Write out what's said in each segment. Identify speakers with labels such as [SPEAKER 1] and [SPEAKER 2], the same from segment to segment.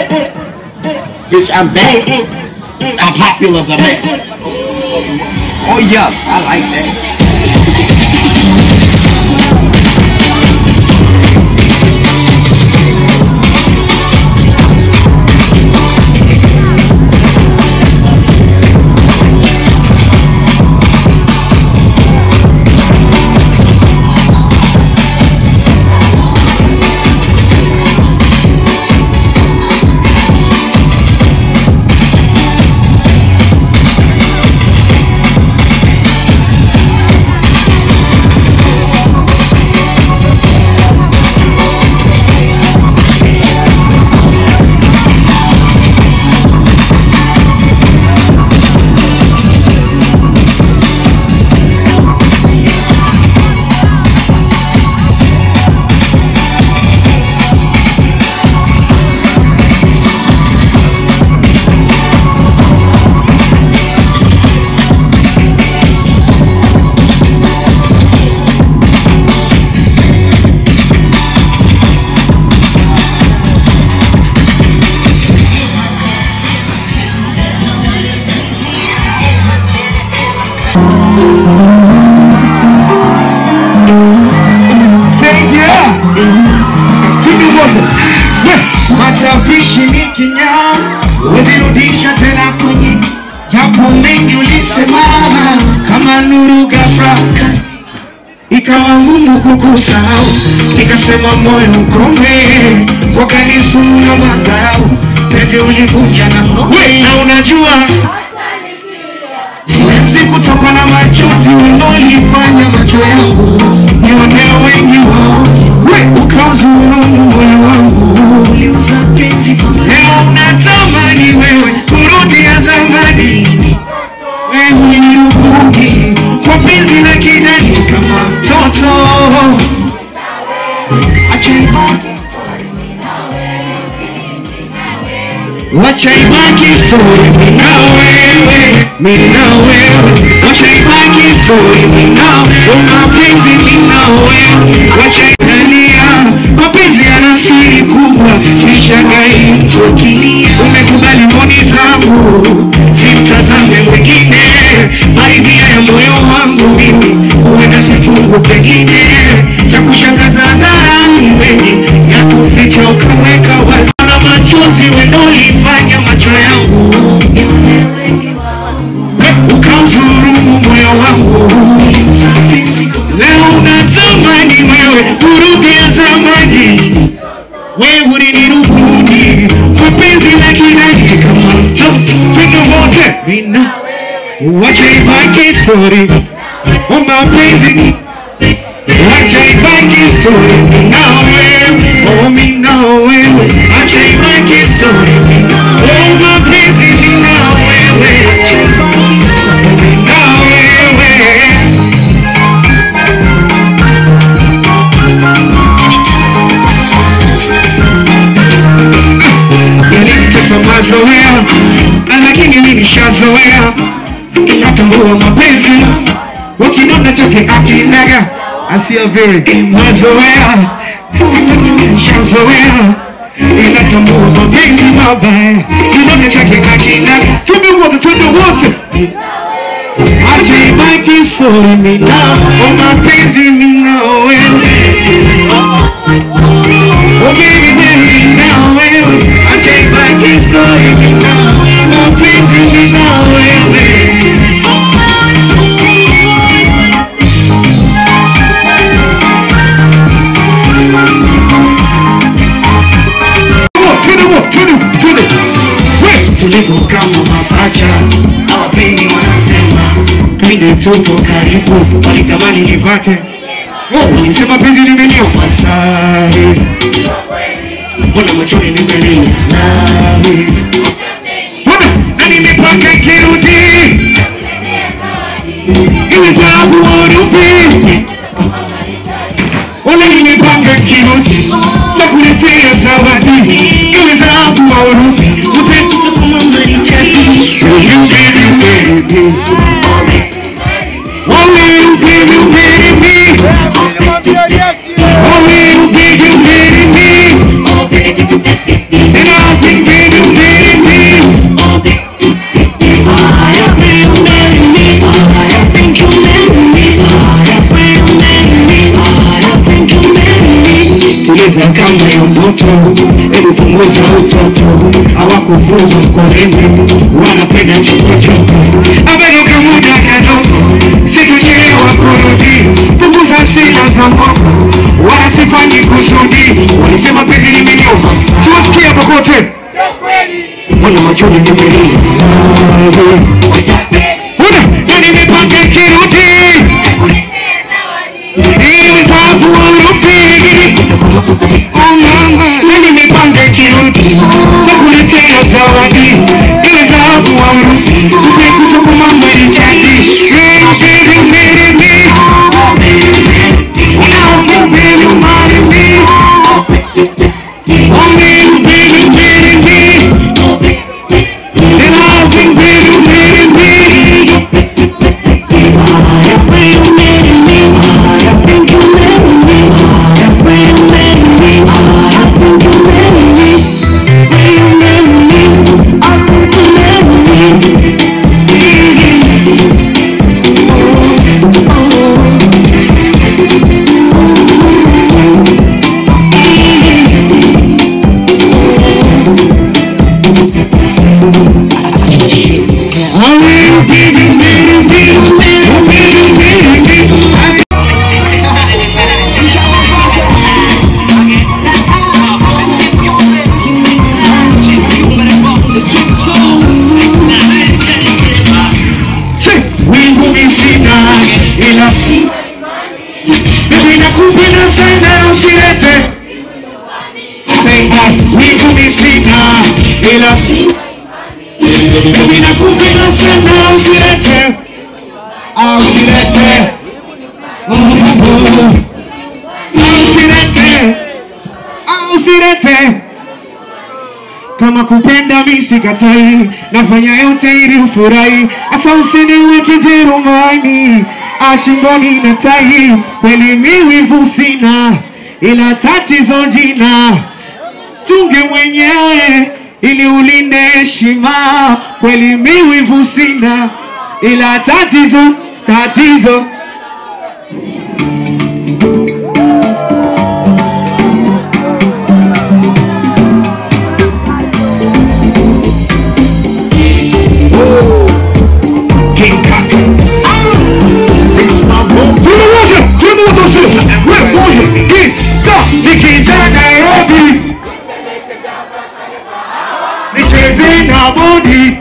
[SPEAKER 1] Bitch, I'm back. I'm popular the best.
[SPEAKER 2] Oh yeah, I like that. Saidia Tuni wote Matapishi ni kinyaa Wezirudisha tena kwenye Yapo mengi ulisema Kama nuru ghafla Ikawa ngumu kukusahau Nikasema moyo ukome Kwa kanisumu na madharau Pete ulivunja na ngome Na unajua Siwezi kutoka na machozi unaolifanya macho yangu nione wengi wao we ukauzulumu moyo wangu uliuza penzi kwa leo unatamani wewe kurudia zamani wewe ni ubugi kwa penzi la kidani kama mtoto acha ibaki Wacha ibaki story mimi na wewe, mimi na wewe. Wacha ibaki story mimi na wewe, mapenzi mimi na wewe. Wacha idania, mapenzi yana siri kubwa, sishangai mtu akilia. Umekubali mboni zangu, simtazame mwingine, maridhia ya moyo wangu mimi, huenda sifungu pengine cha kushangaza hadharani, wengi ya kuficha ukaweka wazi na machozi wenolifanya macho yangu nione wengi wangu ukamdhulumu moyo wangu leo unatamani wewe kurudia zamani wewe ulinirubuni kwa penzi la kirani kama mtoto twende wote mina wacha ibaki story o mapenzi wacha ibaki story mina wewe oh mina wewe wacha ibaki story oh mapenzi mina wewe wacha ibaki story mina wewe yanitesa mazoea na lakini mimi nishazoea ila tambua mapenzi wakinona chake akinaga asiyaviri mazoea nishazoea ila tambua mapenzi mabaya kinona chake akinaga twende wote twende wote acha ibaki sori mina o mapenzi mina wewe Oh baby, baby, now wewe acha ibaki story mina mapenzi mina wewe Twende wo, twende, twende. We, tulivu kama mapacha hawapendi wanasema pindi tupo karibu walitamani nipate Oh, walisema penzi limeniofa sahi mbona machoni nimelia nahi mbona na nimepanga kirudi iwe sababu urudi Wala nimepanga kirudi takuletea zawadi iwe sababu urudi utapita kama marichati you baby baby Oh, you baby baby Oh, you baby baby And I've been moto, hebu punguza utoto, hawakufunza mkoleni, wanapenda chokochoko, ameruka muda kadogo, situchelewa kurudi, punguza hasira za mboko, wala sifanyi kusudi, walisema penzi limenyova, tuwasikia popote Mwana machoni nimelia Una, na nimepanga kirudi Ili sababu warudi Oh mama, na nimepanga kirudi Takuletea zawadi Ili sababu warudi Tupe kutoka mama Richardi Hey baby, marry me Oh baby, marry me Oh baby, baby, marry me And I've been baby, marry me Oh, baby, marry me Oh, baby, marry me Winguni sina ila si Mimi nakupenda sana usilete Sema winguni sina ila si Mimi nakupenda sana usilete Ah, Usilete Oh, oh, oh. Ah, Usilete Ah, Usilete kama kupenda mi sikatai, nafanya yote ili ufurahi. Asa usiniweke jerumani, ashingoni na tai, kweli mi wivu sina, ila tatizo jina chunge mwenyewe ili ulinde heshima. Kweli mi wivu sina, ila tatizo tatizo King Kaka. It's my vote. Tunawaza, tunawaza, wewe moja, kita, nikija Nairobi. Nicheze na bodi.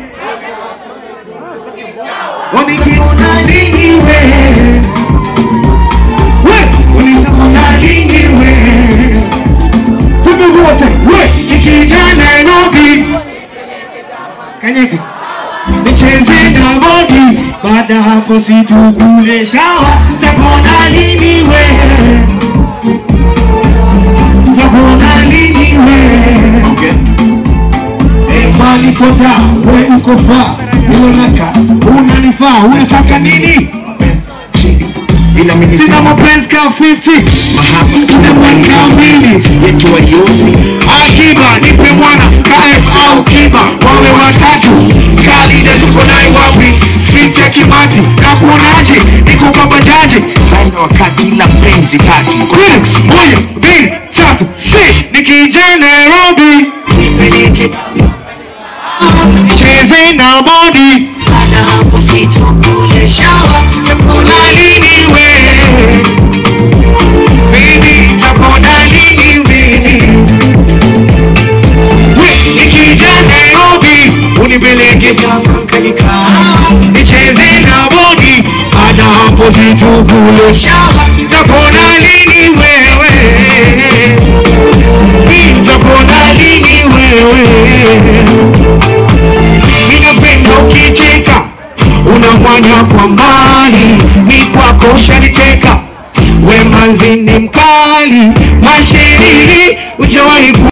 [SPEAKER 2] Wanikiona lini wewe? Wewe, unisaona lini wewe? Tume wote, wewe, nikija Nairobi. Kanyeka nicheze na bodi, baada hapo situkule shawa, takona lini we, takona lini we, Eh, mali koda we uko faa, hilo naka unanifaa, unataka nini?
[SPEAKER 1] ila mimi
[SPEAKER 2] Sina
[SPEAKER 1] sina
[SPEAKER 2] mapenzi ka 50
[SPEAKER 1] mahaba
[SPEAKER 2] sina mapenzi ka mbili
[SPEAKER 1] yetu wayozi
[SPEAKER 2] Akiba nipe mwana KF au kiba wawe watatu Kalida tuko naye wapi Sweet ya kimati nakuonaje niko kwa bajaji
[SPEAKER 1] sana wakati ila penzi kati
[SPEAKER 2] Queen moja mbili tatu si nikija Nairobi
[SPEAKER 1] nipeleke
[SPEAKER 2] cheze na bodi
[SPEAKER 1] baada hapo situkule shawa
[SPEAKER 2] takona lini we baby takona lini baby we nikija Nairobi unipeleke
[SPEAKER 1] kafankanika
[SPEAKER 2] nicheze na bodi baada hapo situkule
[SPEAKER 1] shawa
[SPEAKER 2] Takona lini wewe? Takona lini wewe? Ninapenda ukicheka, unamwanya kwa mbali, ni kwako shaniteka, we manzi ni mkali, masheri ujawahi ku